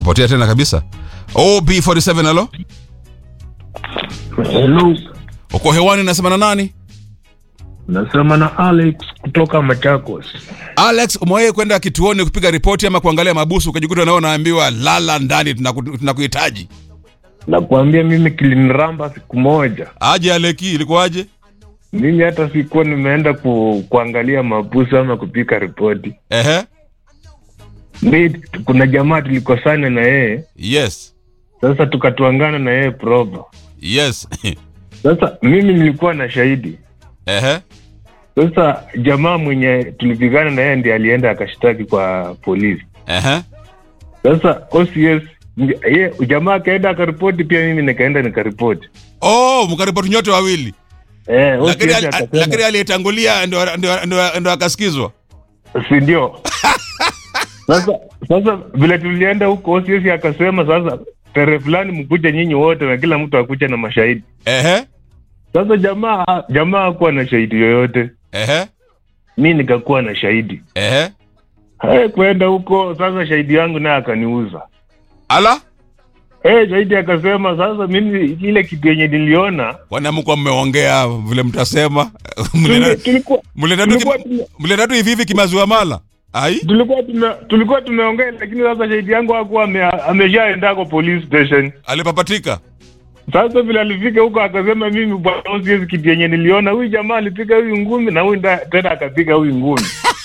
potea tena kabisa ob47 halo Hello, uko hewani nasema na nani nasema na Alex kutoka Machakos. alex umewahi kwenda kituoni kupiga ripoti ama kuangalia mabusu ukajikuta nao naambiwa lala ndani tunaku- tunakuhitaji Nakwambia mimi kiliniramba siku moja, aje aleki ilikuwaje mimi hata sikuwa nimeenda ku, kuangalia mabusu ama kupika ripoti. ehe Mi kuna jamaa tulikosana na yeye, yes sasa tukatuangana na yeye proper. yes Sasa mimi nilikuwa na shahidi. ehe Sasa jamaa mwenye tulipigana na yeye ndiye alienda akashtaki kwa polisi. ehe Sasa OCS ye jamaa akaenda akaripoti, pia mimi nikaenda nikaripoti. oh mkaripoti nyote wawili Eh, lakini OCS ali- akasema- lakini aliyetangulia ndo- ndo- ndo ndo akasikizwa si ndio? sasa sasa vile tulienda huko OCS akasema sasa tarehe fulani mkuja nyinyi wote na kila mtu akuja na mashahidi. ehe Sasa jamaa jamaa hakuwa na shahidi yoyote, ehe mi nikakuwa na shahidi. ehe Hey, kwenda huko sasa shahidi yangu naye akaniuza. ala Hey, shahidi akasema sasa mimi ile kitu yenye niliona wanamkuwa mmeongea vile mtasema tuli- tulikuwa mleta tu tulikuwa ki- tume- mleta tu hivi hivi kimaziwa mala ai tulikuwa tume, tulikuwa tumeongea, lakini sasa shahidi yangu hakuwa ame, ameshaenda kwa police station. alipapatika Sasa vile alifika huko akasema, mimi bwana OCS, kitu yenye niliona huyu jamaa alipiga huyu ngumi na huyu nda- tena akapiga huyu ngumi.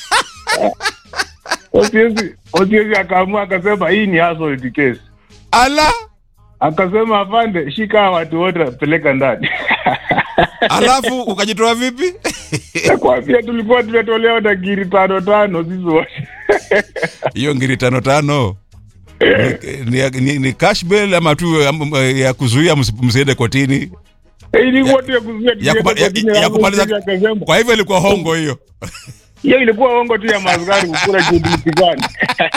OCS OCS akaamua akasema, hii ni assault case. ala Akasema, afande, shika hawa watu wote peleka ndani. alafu ukajitoa vipi Nakwambia tulikuwa tumetolewa na giri tano tano sisi wote. hiyo ngiri tano tano ni, ni, ni, ni cash bail ama tu ya, ya kuzuia msi- msiende kotini Ilikuwa tu ya kuzuia ya, kupa, tusiende ya, kotini, ya alafu kumaliza OCS akasema, kwa hivyo ilikuwa hongo hiyo hiyo ilikuwa ongo tu ya maaskari kukula juu tulipigana.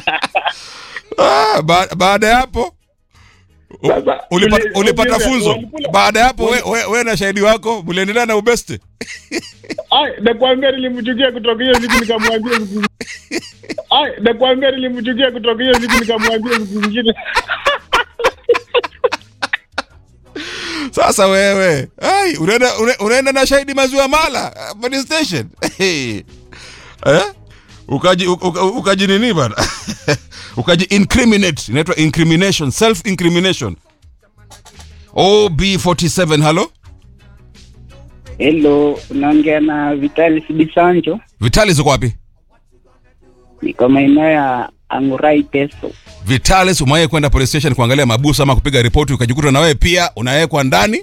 ah, ba, baada ya hapo u- Sasa, ulipata, tuli- ulipata OCS funzo walikula- baada ya hapo we, we, we na shahidi wako mliendelea na ubeste Ai, nakwambia nilimchukia kutoka hiyo siku nikamwambia siku Ai, nakwambia nilimchukia kutoka hiyo siku nikamwambia siku nyingine. sasa wewe ai unaenda une- unaenda na shahidi maziwa mala uh, police station eh? ukaji uka- ukaji nini bana ukaji incriminate inaitwa incrimination self incrimination ob47 halo Hello, unaongea na Vitalis Bisanjo, vitali ziko wapi niko maeneo ya Angurai Teso. vitalis umewahi kwenda police station kuangalia mabusu ama kupiga ripoti ukajikuta na wewe pia unawekwa ndani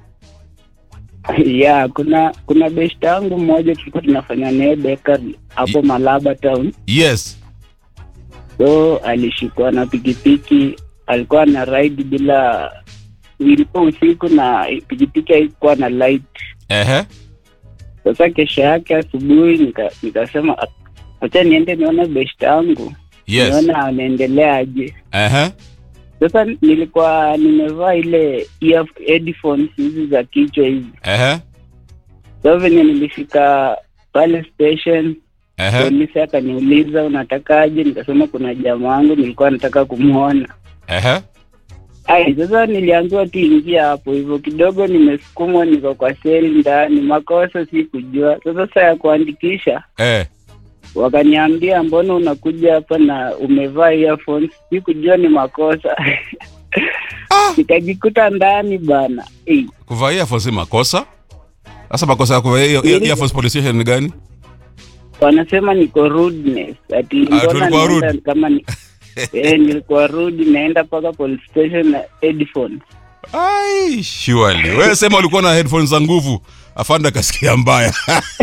ya kuna kuna beshta yangu mmoja tulikuwa tunafanya naye bakery hapo Malaba town, yes so alishikwa na pikipiki, alikuwa na ride bila, ilikuwa usiku na pikipiki haikuwa na light. ehe Sasa kesho yake asubuhi nika- nikasema "Ah, wacha niende nione beshta yangu yes nione anaendelea aje. ehe Sasa nilikuwa nimevaa ile ear headphones hizi za kichwa hizi. ehe Sasa venye nilifika pale station, ehe polisi akaniuliza unatakaje, nikasema kuna jamaa wangu nilikuwa nataka kumwona. ehe Ai, sasa niliambiwa tu ingia hapo hivyo, kidogo nimesukumwa, niko kwa seli ndani, makosa si kujua. Sasa saa ya kuandikisha eh wakaniambia, mbona unakuja hapa na umevaa earphones? Si kujua ni makosa Ah. nikajikuta ndani bana. Ei, kuvaa earphones si makosa sasa makosa ya kuvaa ear- ear- earphones police station ni gani wanasema niko rudeness ati Ah, mbona tulikuwa naenda rude. kama ni eh, nilikuwa rude naenda mpaka police station na headphones ai surely wewe sema ulikuwa na headphones za nguvu afanda akasikia mbaya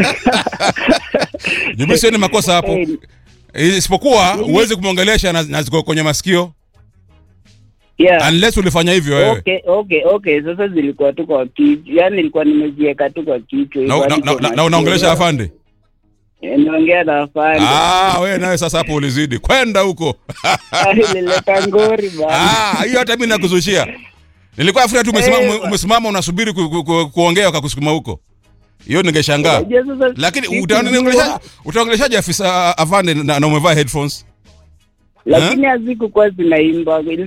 jibu sio ni makosa hapo Eh, isipokuwa huwezi kumwongelesha na, na ziko kwenye masikio yeah. unless ulifanya hivyo wewe Okay, okay, okay. Sasa zilikuwa tu kwa kichwa, yani nilikuwa nimeziweka tu kwa kichwa na, hivyo na, hadi na, kwa na, na masikio. unaongelesha afande Eh, naongea na afande ah wewe nawe sasa hapo ulizidi kwenda huko nilileta ngori bana. ah hiyo hata mimi nakuzushia nilikuwa afuria tu umesimama Eh, ume- umesimama unasubiri ku, ku, ku, kuongea wakakusukuma huko hiyo ningeshangaa Unajua sasa lakini siku utaongeleshaje nzima- utaongeleshaje afisa afande na, na umevaa headphones lakini hazikukuwa zinaimba